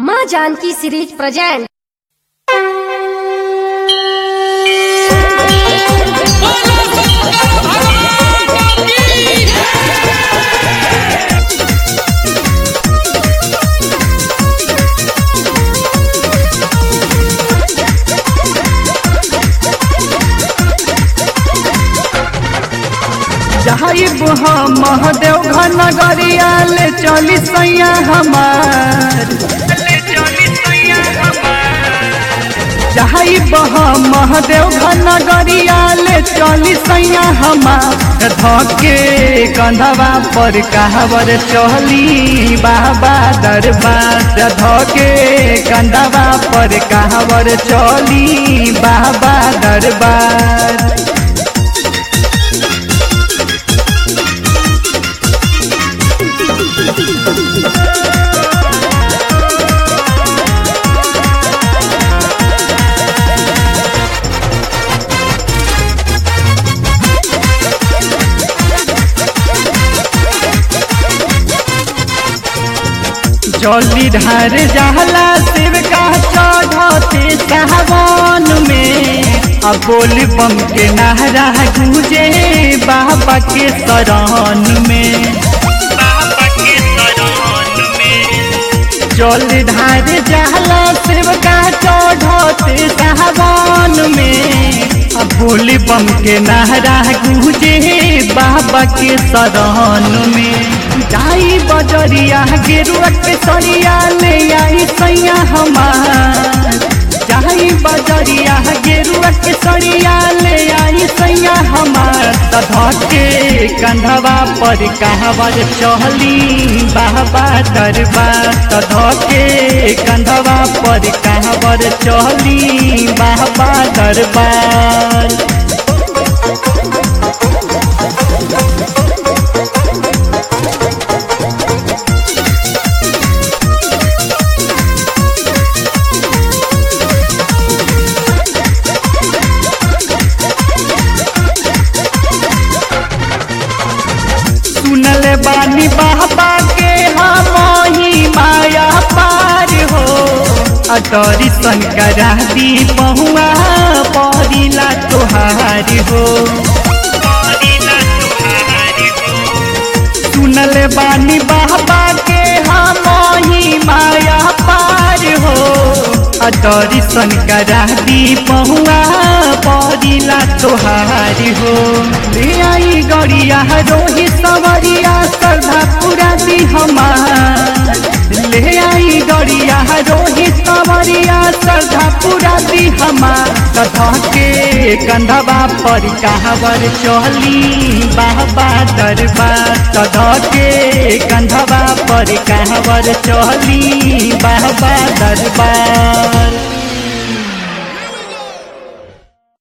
माँ Janaki series present जाइब हम महादेव नगरिया ले चली सैया हमार जाइब हम महादेव नगरिया ले चली सैया हमार धके कंधवा पर कहवर चली बाबा दरबार धके कंधवा पर कहवर चली बाबा दरबार जल्दी धार जहला शिव का चढ़ते सावन में अब बोल बम के नारा गूंजे बाबा के शरण में जल धार जहला शिव का चढ़ते सावन में अब बोल बम के नारा गूंजे बाबा के शरण में जाई बजरिया गेरुआ के सरिया ले आई सैया हमार जाई बजरिया गेरुआ के सरिया ले आई सैया हमार तधके कंधवा पर कहवर चहली बाबा दरबार तधके कंधवा पर कहवर चहली बाबा दरबार सुनल बानी बाबा के हम ही माया पार हो अतरी सन करा दी बहुआ परिला तोहार हो सुनल बानी बाबा के हम ही माया पार हो अतरी सन करा दी बहुआ परिला तोहार हो ले आई गड़िया रोही सवरिया श्रद्धा पूरा दी हमार ले आई गड़िया रोही सवरिया श्रद्धा पूरा दी हमार कथा के कंधवा पर कहवर चली बाबा दरबार कथा के कंधवा पर कहवर चली बाबा दरबार